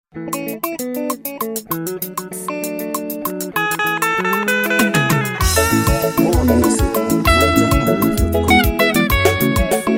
More music on MyJamHighlife.com.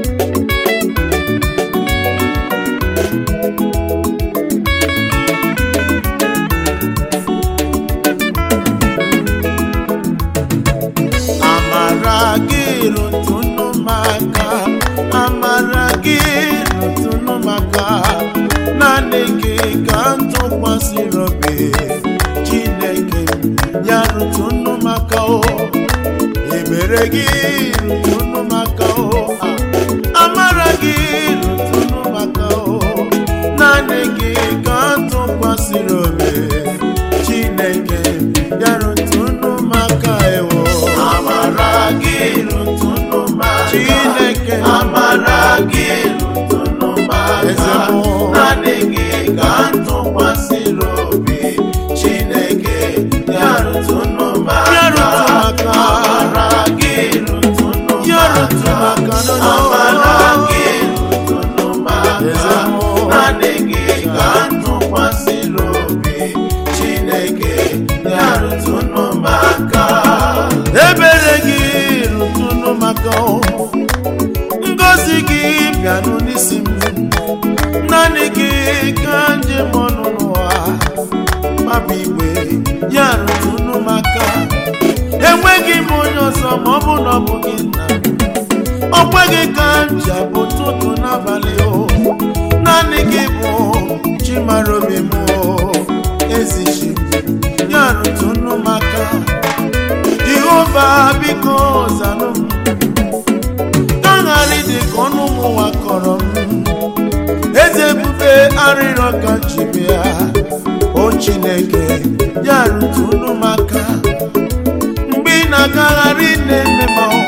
amara gị rụtụnụ maka amara gị rụtụnụ maka naanị gị ka m tụkwasịrị obi chineke ya rụtụnụ maka o ebere gị rụtụnụ maka o amara gị rụtụnụ maka o naanị gị ka m tụkwasịrị obi chineke ya rụtụnụ maka ewo amara gị rụtụnụ maka chineke amara gị rụtụnụ maka naanị gị ka m tụkwasịrị obi chineke ya rụtụnụ maka amara gị rụtụnụ maka amara gị rụtụnụ maka naanị gị ka m tụkwasịrị obi chineke ya rụtụnụ maka ebere gị rụtụnụ maka ngozi gị bịanụ n'isi m naanị gị ka njem ọnụ n'ụwa maba igwe ya rụtụnụ maka enweghị m onye ọzọ ma ọ bụ na ọ bụ gị nna m ọ kweghị ka m ji abụ ụtụtụ n'abalị o naanị gị bụ chimara obi m o ezichi ya rụtụnụ maka jehova biko zanụ m ka ghara ịdị ka ọnụ m ụwa kọrọ m eze ebube arịrịọ ka ji bịa o chineke ya rụtụnụ maka mgbe ị na-agagharị na-eme ma ọ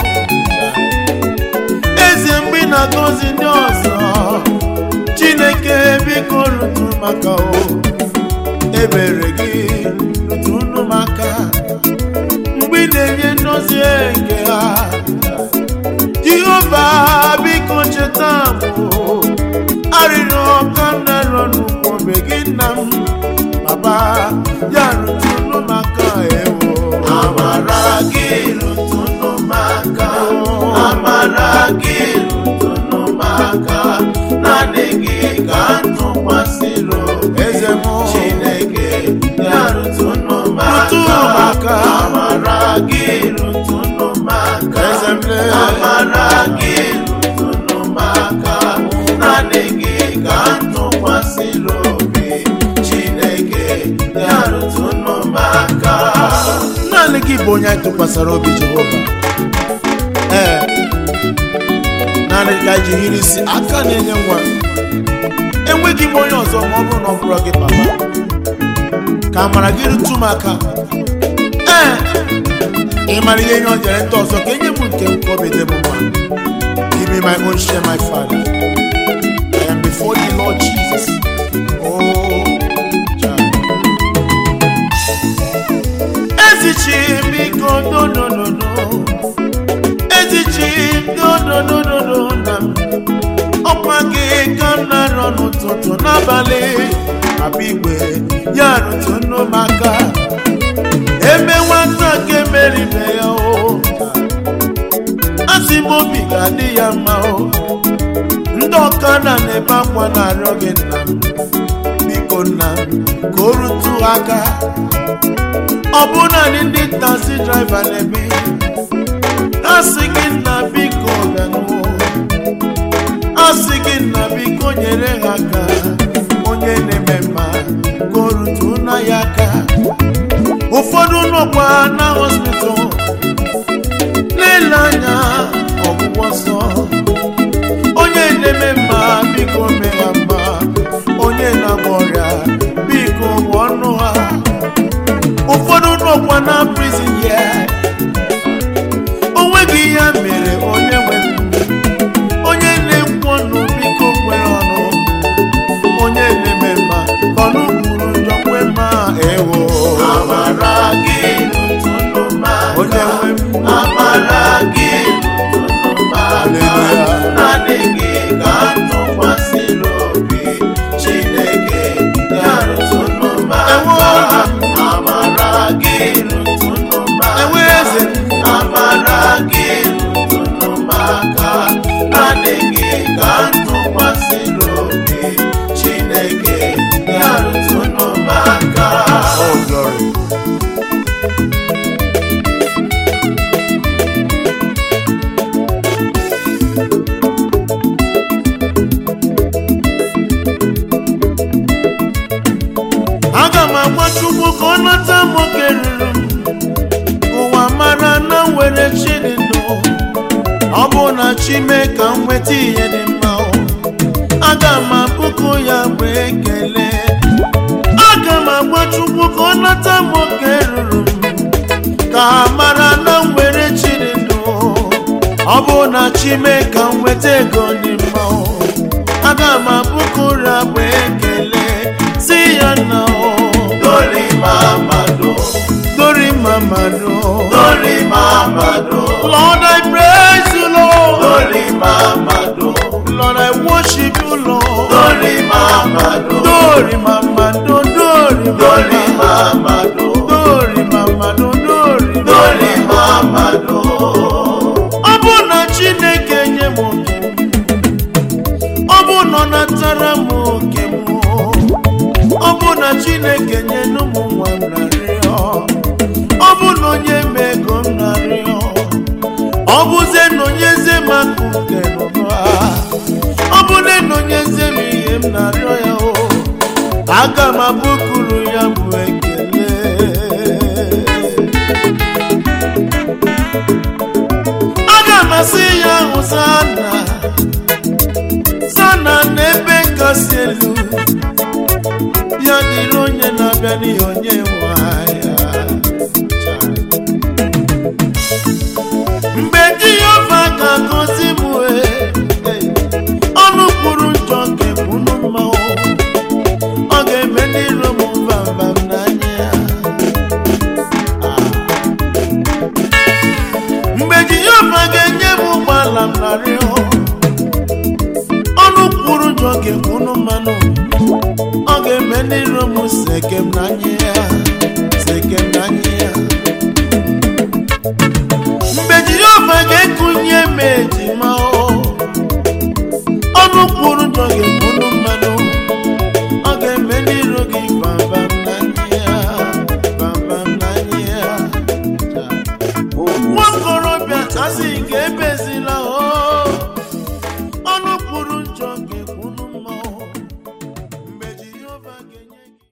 eze mgbe ị na-agọzi ndị ọzọ chineke biko rụtụ maka o ebere gị rụtụnụ maka mgbe ị na-enye ndozi nke ha jehova biko cheta m o. arịrịọ ka m na-arịọ n'ụkwụ obe gị nna m baba ya rụtụnụ maka ewo amara gị rụtụnụ maka amara gị rụtụnụ maka naanị gị ka m tụkwasịrị obi eze m chineke ya rụtụnụ maka amara gị rụtụnụ maka eze m amara gị rụtụnụ maka naanị gị ka m tụkwasịrị obi chineke ya rụtụnụ maka naanị gị bụ onye anyị tụkwasịrị obi jehova ee naanị gị ka anyị ji hiri isi aka na-enye nwa enweghị m onye ọzọ ma ọ bụrụ na ọ bụrụ gị papa ka amara gị rụtụ m aka ee ị mara ihe nye o nyere ndị ọzọ ka enye m nke m ka obi dị m mma give me my own share my father I am before the Lord Jesus oh child. ezichi biko dodododo ezichi dododododo na m ọkwa gị ka m na-arọ n'ụtụtụ n'abalị abịa igwe ya rụtụnụ maka eme nwata nke meribe ya o asị m obi ga-adị ya mma o ndị ọkada na-ebe akwa na-arịọ gị nna m biko nna m ka o rụtụ aka ọ bụ naanị ndị taxi driver na-ebe ha sị gị nna biko bịanụ asị gị nna biko nyere ha aka onye na-eme mma ka o rụtụ na ya aka ụfọdụ nọkwa na hospital na-ele anya ọgwụgwọ nsọ onye na-eme mma biko mee ha mma onye na-agba ọrịa biko gwọ ọnụ ha ụfọdụ nọkwa na prison ya onweghị ihe mere onye nwe onye na-ekwu ọnụ biko kwere ọnụ onye na-eme mma ọnụ kwuru njọ kwe mma ewo amara gị rụtụnụ maka onye nwe m amara gị rụtụnụ maka naanị gị ka m tụkwasịrị obi chineke ya rụtụnụ aga m agwa chukwu ka ọ nata m oke ruru m ụwa mara na m were chi dị ndụ ọ bụ na chi mee ka m nweta ihe dị mma o. aga m abụkụ ya bụ ekele aga m agwa chukwu ka ọ nata m oke ruru m ka ha mara na m were chi dị ndụ ọ bụ na chi mee ka m nweta ego dị mma o. aga m abụkụ ya bụ ekele si ya na o Glory Mamado, Glory Mamado. Glory Mamado, Lord, I praise you, Lord. Glory Mamado, Lord, I worship you, Lord. Glory Mamado, Glory Mamado, glory Glory Mamado. Mamado, Glory Mamado, glory Glory Mamado, Ọ bụ na Chineke nye m oke m. Ọ bụ na ọ natara m oke m. Ọ bụ na Chineke nye ụmụ nwa m narịọ. Ọ bụ na onye m ego m narịọ. Ọ bụzie na onye eze m akụ nke nụnụ a. Ọ bụ na na onye eze m ihe m narịọ ya o. Aga m abụkuru ya bụ ekele. aga m asị ya ahụ sana sana n'ebe kasị elu ya dịrị onye na-abịa n'ihi onye nwaya mgbe jehova ga-agọzi m wee ọnụ kwuru njọ ga-ekwunu mma o. ọ ga-eme n'iro m mbambam n'anya ya mgbe jehova ga-enye m ụgbọala m narị ọnụ kwuru jọ ga-ekwunu mmanụ ọ ga-eme n'iro m sekem n'anya ya sekem n'anya ya mgbe jehova ga-ekunye m ejima o, ọnụ kwuru jọ ga-ekwunu